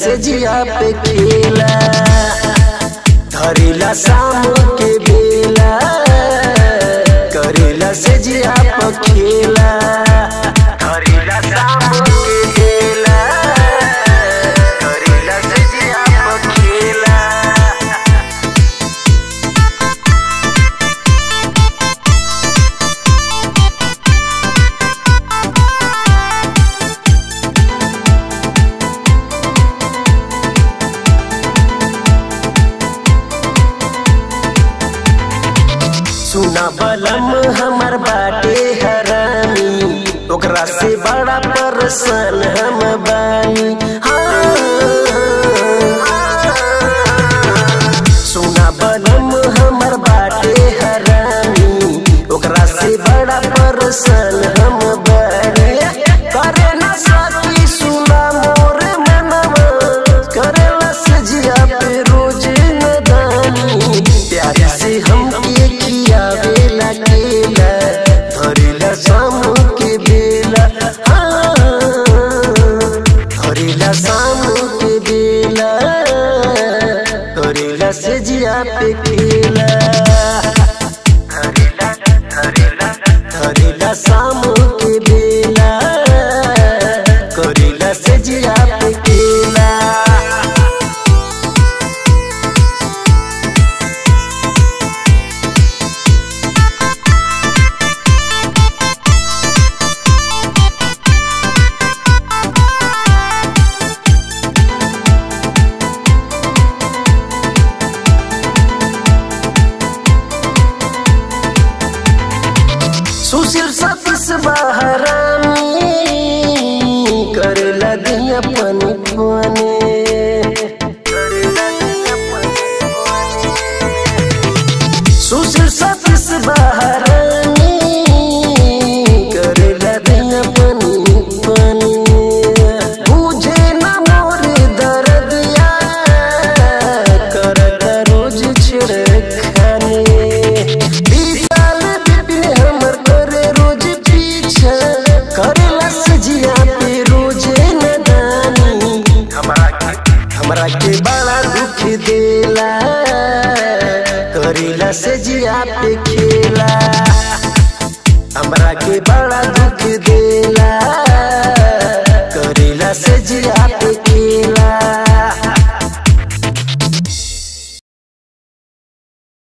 से जिया पे खेला धरेला शाम के बेला करेला से जिया पे खेला धरेला शाम के बेला करेला से जिया पे खेला सुना बलम हमर बाटे हरामी ओकरा से बड़ा परेशान हम बानी हाँ। सुना बलम हमर बाटे हरामी ओकरा से बड़ा परेशान हम बानी करे ना सकी सुना मोर मनवा करेला सजिया पे रोज नदानी प्यार से हम के खियावे लगेला धरेला शाम के बेला हाँ, धरेला शाम के बेला करेला से जिया पे खेला धरेला धरेला धरेला शाम के बेला करेला से जिया पे खेला सुशील सतीश बहरामी करेला दिया पनी पने सुशील सतीश बहरामी करेला दिया पनी पने मुझे न मोर दर्दिया करता रोज छिड़खाने विशाल बिपिन हमर करे रोज पीछा करेला सजिया पे रोज नदानी हमरा के हमरा के बड़ा दुख देला करेला सजिया पे खेला हमरा के बड़ा दुख देला करेला सजिया पे खेला